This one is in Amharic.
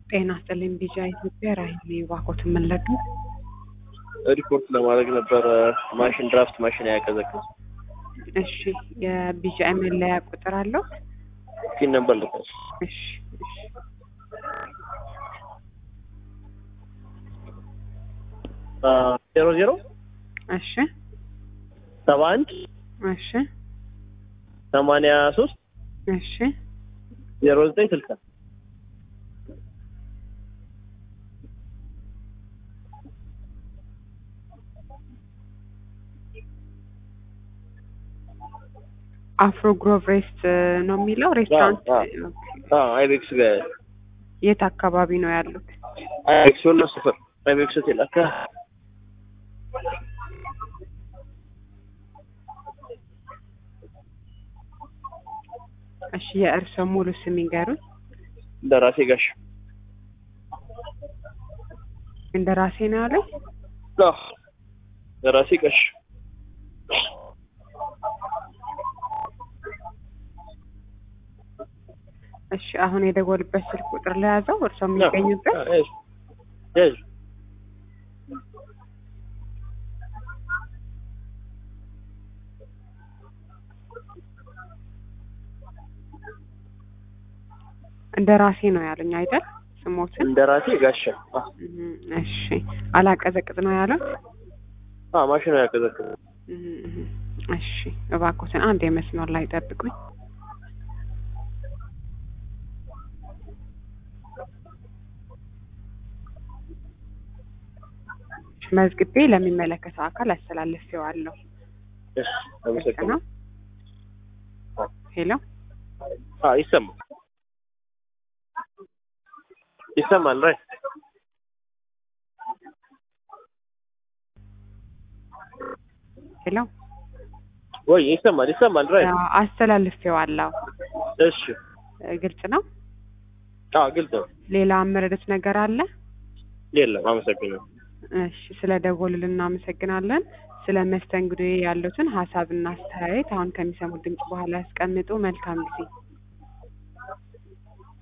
ጤና ይስጥልኝ ቢጃ ኢትዮጵያ ራሂል ባኮት የምንለዱ ሪፖርት ለማድረግ ነበረ። ማሽን ድራፍት ማሽን አያቀዘቅዝ እሺ የቢጃ መለያ ቁጥር አለው ፊን ነበር ልቀስ እሺ እሺ ዜሮ ዜሮ እሺ ሰባ አንድ እሺ ሰማንያ ሶስት እሺ ዜሮ ዘጠኝ ስልሳ አፍሮ ግሮቭ ሬስት ነው የሚለው ሬስቶራንት አዎ አይቤክስ ጋር የት አካባቢ ነው ያሉት አይቤክስ ወሎ ስፍር አይቤክስ ሆቴል አካ እሺ የእርስዎ ሙሉ ስም ይንገሩኝ ደራሴ ጋሽ እንደ ራሴ ነው ያለኝ አዎ ደራሴ ጋሽ እሺ አሁን የደወልበት ስልክ ቁጥር ለያዘው እርስዎ የሚገኙበት ያዥ እንደ ራሴ ነው ያሉኝ አይደል ስሞትን እንደራሴ ጋሻ እም፣ እሺ አላቀዘቅዝ ነው ያለው አዎ ማሽኑ ያቀዘቅዝ እም፣ እም፣ እሺ እባክዎትን አንድ የመስመር ላይ ጠብቁኝ መዝግቤ ለሚመለከተው አካል አስተላልፌዋለሁ እሺ ግልጽ አመሰግናለሁ ነው ሄሎ አዎ ይሰማል ይሰማል ራይ ሄሎ ወይ ይሰማል ይሰማል ራይ አዎ፣ አስተላልፌዋለሁ እሺ እ፣ ግልጽ ነው አዎ ግልጽ ነው ሌላ መረዳት ነገር አለ የለም አመሰግናለሁ እሺ ስለ ደወሉልን እናመሰግናለን ስለ መስተንግዶ ያሉትን ሀሳብና አስተያየት አሁን ከሚሰሙት ድምጽ በኋላ ያስቀምጡ መልካም ጊዜ